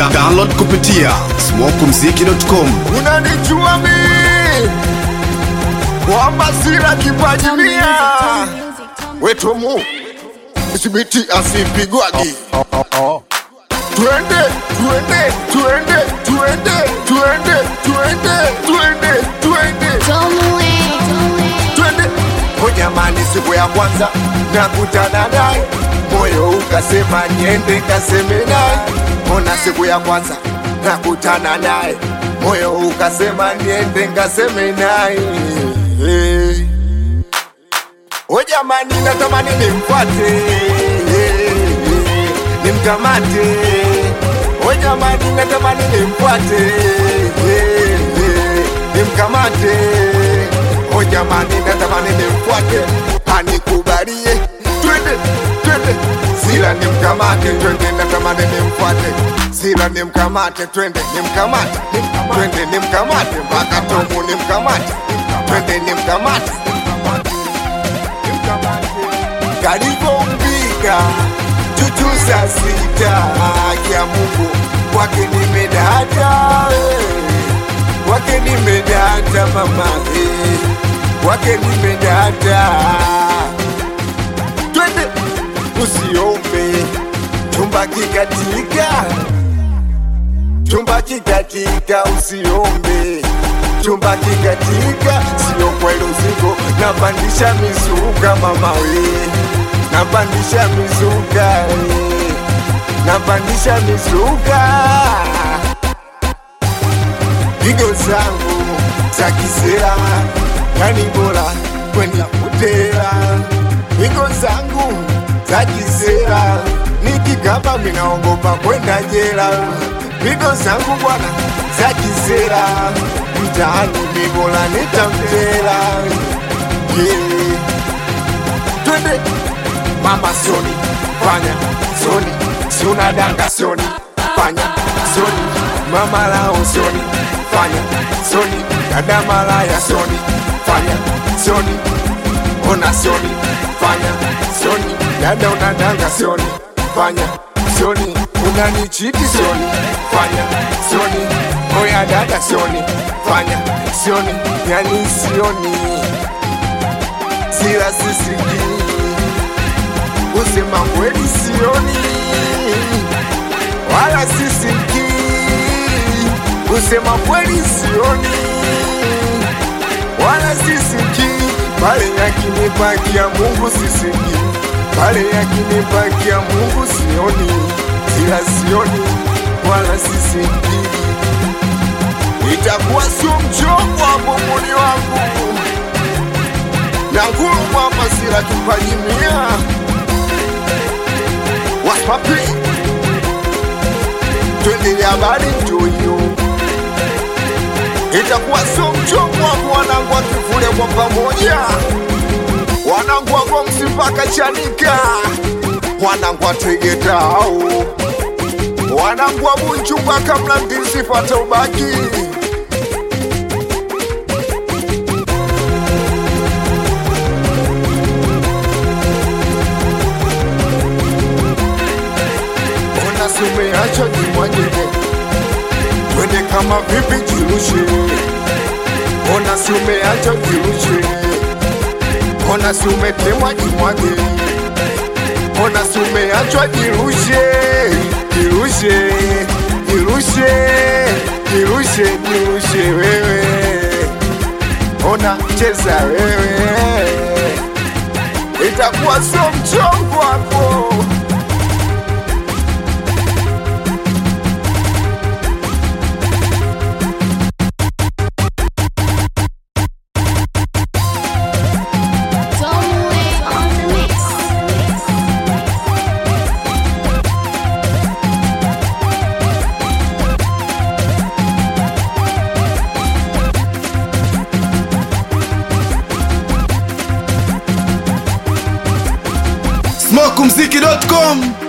Da- Download kupitia smokumziki.com. unanijua mi kwamba sina kipaji mia wetomu sibiti asipigwagi twende twende twende twende twende twende twende twende twende o jamani siku ya kwanza nakutana naye moyo ukasema niende kaseme naye ona siku ya kwanza nakutana naye moyo ukasema niende ngaseme naye hey. o jamani natamani nimfuate nimkamate o jamani natamani nimfuate nimkamate o jamani natamani nimfuate anikubalie twende twende sila nimkamate twende natamani nimfuate sila nimkamate twende nimkamate twende nimkamate mpaka tomu nimkamate twende nimkamate kalivyombika chuchu saa sita kya Mungu kwake nimedata eh. kwake nimedata mama eh. kwake nimedata twende usiombe chumba kikatika chumba kikatika usiombe chumba kikatika sio kweli usiku napandisha mizuka mama we napandisha mizuka we napandisha mizuka pigo zangu za kisera yani bora kwenda kutera pigo zangu za kisera nikikaba minaogopa kwenda jela pigo zangu bwana za kisera mtaani mibola nitamtera yeah. twende mama soni fanya soni siunadanga soni fanya soni mama lao soni fanya soni dada malaya soni fanya soni ona soni fanya soni dada unadanga soni fanya soni unanichiti soni fanya soni oya dada soni fanya soni yani sioni sila sisikii kusema kweli sioni wala sisikii kusema kweli sioni wala sisikii pale yakinipakia Mungu sisikii pale yakinipakia Mungu sioni sila sioni wala sisikii itakuwa sio mchongo hapo moni wangu na nguru kwamba sila tupajimia waspapi twende habari njoyo itakuwa sio mchongo hapo wanangu wakivule kwa pamoja wanangu wako msipaka chanika wanangu wategetao wanangu wabunchunga kamla ndisipata ubaki ona sumeacha jimwagile twende kama vipi jirushe ona sumeacha jirushe ona sumetemwa jimwage ona sumeachwa jirushe jirushe jirushe jirushe jirushe wewe ona cheza wewe itakuwa sio mchongo hapo smokumziki.com.